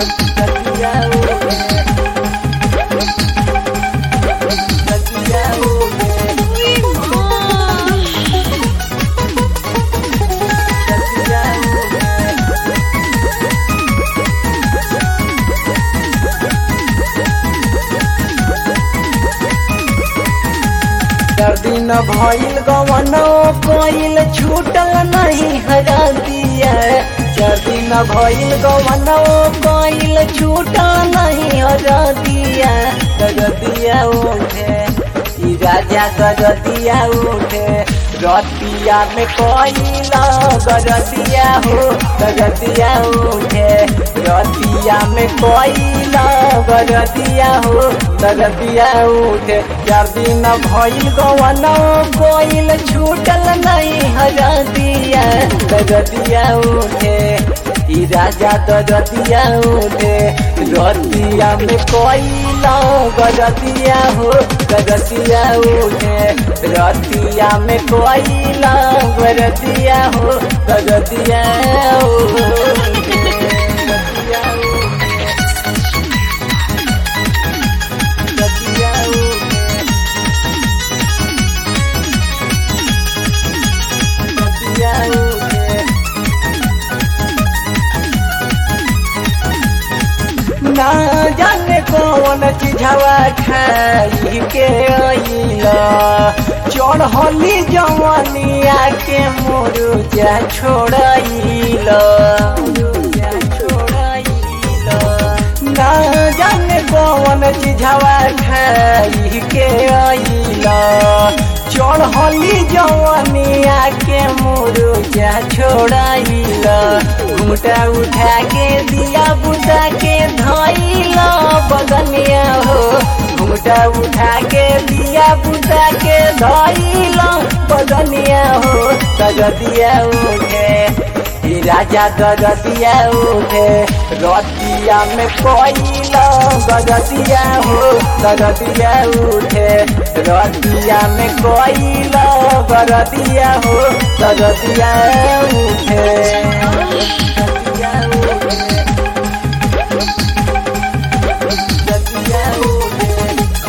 रतिया उठे रतिया उठे रतिया उठे चार दिन भइल गवनो कोइल छूटल नहीं हरा दिया चार दिन भइल गवनो कोइल छूटल नहीं हरा दिया गगतिया उठे ई राजा गगतिया उठे रतिया में कोइला गगतिया हो गगतिया उठे रतिया में कोइला गगतिया हो गगतिया उठे चार दिन भइल गवनो कोइल छूटल नहीं हरा दिया गगतिया उठे ई राजा गगतिया उठे रतिया में कोइला गगतिया हो गगतिया उठे रतिया में कोइला गगतिया हो गगतिया उठे गगतिया उठे गगतिया उठे गगतिया उठे ना जाने कौन चीजवा खाई के अइला चढ़ली जवनिया के मुरुजा छोड़ाइला मुरुजा छोड़ाइला ना जाने कौन चीजवा खाई के अइला चढ़ली जवनिया के मुरुजा छोड़ाइला घुमटा उठा के दिया बुता के धइला बगनिया हो घुमटा उठा के दिया बुता के धइला बगनिया हो तगतिया उठे ई राजा गगतिया उठे रतिया में कोइला गगतिया हो गगतिया उठे रतिया में कोइला गगतिया हो गगतिया उठे गगतिया उठे गगतिया उठे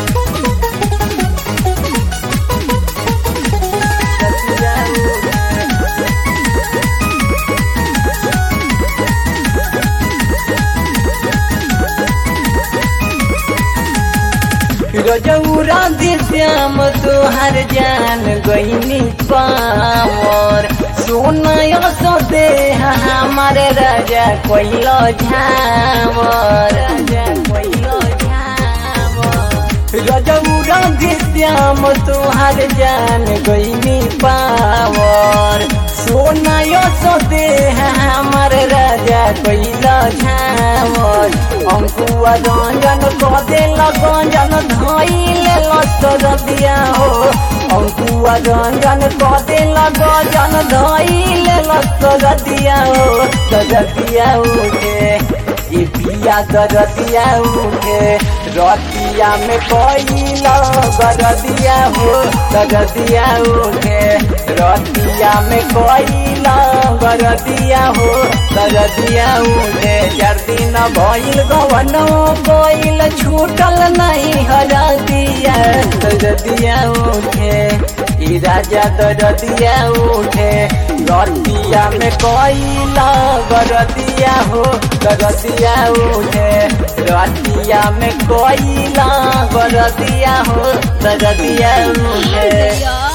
गगतिया उठे रजौरा दे श्याम तोहर जान गईनी पावर सोना सो दे हमार राजा कोइलो झावर राजा कोइलो झावर रजौरा दे श्याम तोहर जान गईनी पावर सोना सो दे हमार राजा कोइलो झावर अंकुआ रंजन कदे लगंजन धइले लस्तर दिया हो अंकुआ रंजन कदे लगंजन धइले लस्तर दिया हो गजतिया उठे ये पिया गजतिया उठे रतिया में कोइला गजतिया हो गजतिया उठे रतिया में कोइला गजतिया हो गजतिया उठे चार दिन भइल गवनो कोइल छूटल नहीं हरा दिया गजतिया उठे ई राजा गजतिया उठे रतिया में कोइला गजतिया हो गजतिया उठे रतिया में कोइला गजतिया हो गजतिया उठे